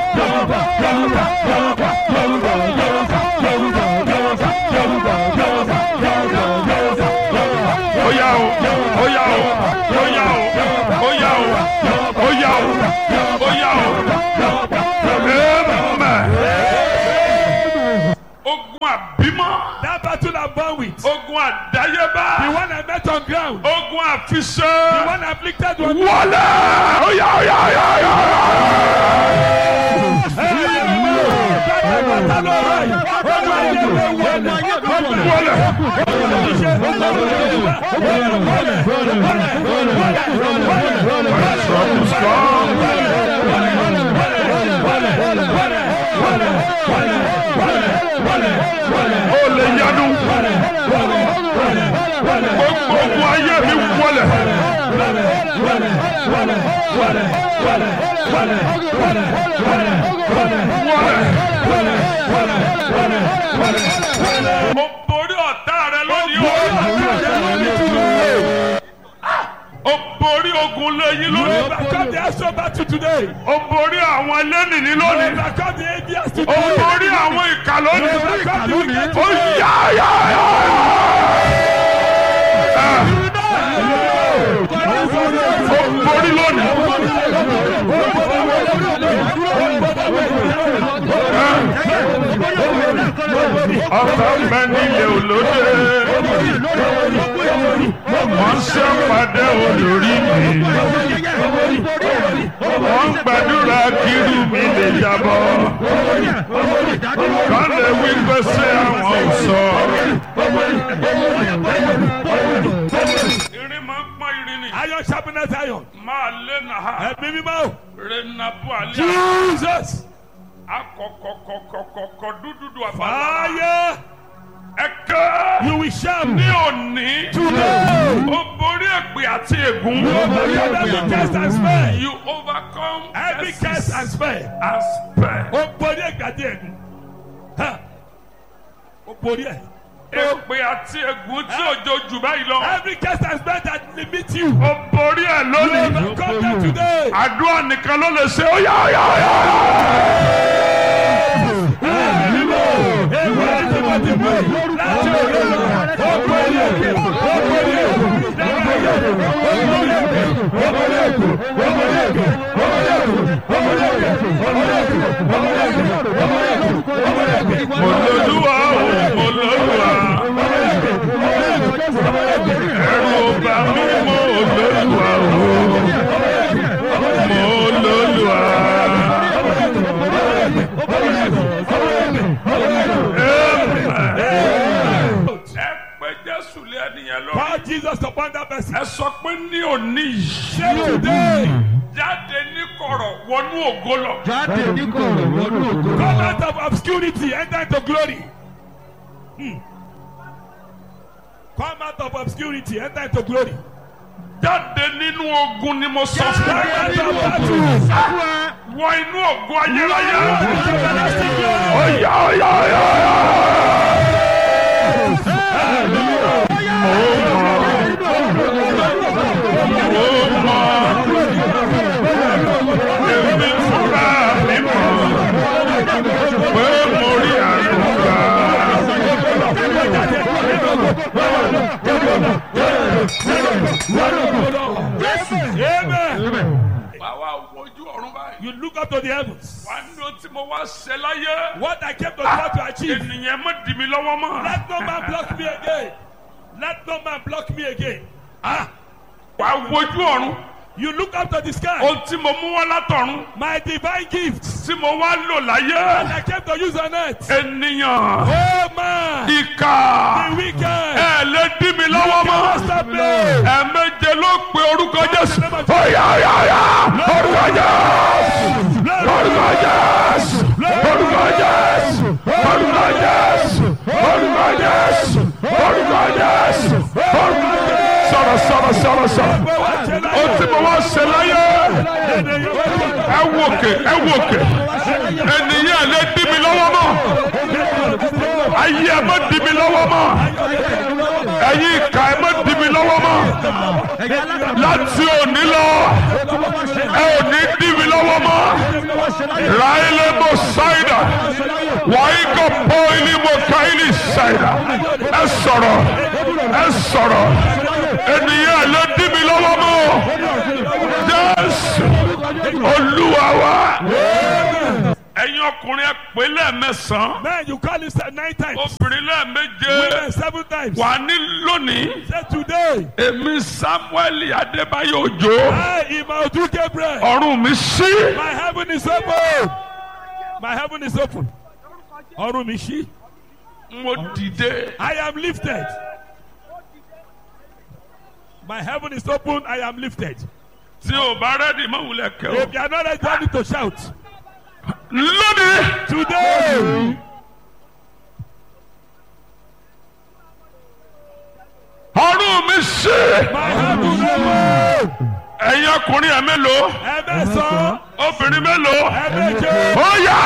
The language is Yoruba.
Oya o, oya o, oya o, oya o, oya o, oya o. Amen. Ogun àbímọ, That battle I'm born with. ogun àdáyébá, The one I met on ground. ogun The àfiṣẹ́. one afflicted one. Wọlé! Oya oya oya oya. Wọlé! Strong, strong. Ó lè yanu. Gbogbo ogun ayé mi wọlé. Mo borí ọ̀tá rẹ lónìí o. Ó borí ogun lẹ́yìn lónìí. Overcome the astral battle today. Ó borí àwọn ẹlẹ́nìní lónìí. Overcome the atheist Ó today. borí àwọn ìkà lónìí. Overcome the wicked Ó today. yá yá yá. Ó borí lónìí. Ọ̀tá mẹ́nilé olóde. Wọ́n ṣe pàdé olórí mi. Wọ́n gbàdúrà kírú mi lè jábọ́. Kán lè wí pé ṣé àwọn ò sọ. Irin máa ń pọ́n irin ni. Iron sharpness iron. Máa lé nàá. Ẹ̀mí mímọ́. Renabu alẹ́. Jesus. Akọ̀kọ̀kọ̀kọ̀kọ̀ dúdúdú àbálá. Fire. Ẹ̀kẹ́. You will shout. Ní òní. Today. Ó borí èpè àti ègún. Overcome every curse and spell. You overcome Every curses curse and spell. and spare. Ó borí ẹ̀gbàdí ẹ̀gún. Ha. Ó borí ẹ̀. Èpè àti ègún tí òjò jù báyìí lọ. Every curse and spell that limit you. Ó borí ẹ̀ You lónìí. overcome them today. Àdúrà nìkan ló lè ṣe ó yá ó yá ó yá. Ewu ẹni tó ti mú yìí. Láti òkè lọ. Ó borí òkè. Ó borí òkè. Lára yẹ. Ó borí òkè. Ó borí òkè. Ó borí òkè. Ó borí òkè. Ó borí òkè. Ó borí òkè. Ó borí òkè. Ó borí òkè. Ó borí òkè. Mo lóluwà o, mo lóluwà. Ẹ̀rù ò bà mí, mo lóluwà o. Mo lóluwà. Ẹ pé Jésù lé ẹnìyẹn lọ. Call Jesus upon that person. Ẹ sọ pé ní òní yìí. Say today. Jáde ní kọ̀rọ̀ wọnú ògo lọ. jáde ní kọ̀rọ̀ wọnú ògo. Come out of obscurity, enter into glory. Hmm. Come out of obscurity, enter into glory. Jáde nínú ogun ni mo sọ fún Come ẹ. out of battle. Wọ inú ògo ayérayé. Everlasting glory. Ọ̀yà ọ̀yà ọ̀yà ọ̀yà. Mo mọ̀. Èmi fúnra mi mọ̀. Pé mo rí àlùkà. Amen. Báwa wojú ọ̀run báyìí. You look up to the heavens. Wà ní ohun tí mo wá ṣe láyé. What I came to try to achieve. Ènìyàn má dì mí lọ́wọ́ mọ́. Let no man block me again. Let no man block me again. Ah, Wà á wojú ọ̀run. you look up to the sky. Ohun tí mo mú wá látọ̀run. My divine gifts Tí mo wá lò láyé. that I came to use on earth. Ènìyàn. Oh man, Ìkà. the wicked. Ẹ lè dì mí lọ́wọ́ mọ́. Stop me. Ẹ̀ẹ̀méje ló pe orúkọ Jésù. Ọ̀yà ọ̀yà ọ̀yà. Orúkọ Jésù. Orúkọ Jésù. Orúkọ Jésù. Orúkọ Jésù. Orúkọ Jésù. Orúkọ Jésù. Orúkọ Jésù. Sọ̀rọ̀ sọ̀rọ̀ sọ̀rọ̀ sọ̀rọ̀. Ó tí mo wá ṣe láyé. Ẹ wòkè ẹ wòkè. Ènìyàn lè dì mí lọ́wọ́ mọ́. Ayé ẹ má dì mí lọ́wọ́ mọ́. Ẹ̀yin ìka ẹ má dì mí lọ́wọ́ mọ́. Láti òní lọ, ẹ ò ní dì mí lọ́wọ́ mọ́. Ráyé ló wàá kọ pọ́ìlì mo káìlì ṣàìdá ẹ sọ̀rọ̀ ẹ sọ̀rọ̀ ènìyàn ló dí mi lọ́wọ́ mọ́ jésù olúwa wa ẹ̀yin ọkùnrin ẹ pé lẹ́ẹ̀mẹsàn-án Men, you call it nine times. obìnrin lẹ́ẹ̀méje Women, seven times. wà ní lónìí Say today, èmi samuel adébáyọ̀ òjò I, Imaudu Gabriel, ọ̀run mi sí my heaven is open. My heaven is open. Ọrùn mi ṣí. mo dìde I am lifted. My heaven is open. I am lifted. tí o bá rẹ́dì mọ́ wulẹ̀ kẹ́ o If you are not ready, you need to shout. lónìí Today, ọ̀run mi sí my heaven is open. ẹ̀yin ọkùnrin ẹ̀ mélòó Ẹ̀mẹ́sàn-án, obìnrin mélòó ẹ̀mẹ́jẹ. ó yá.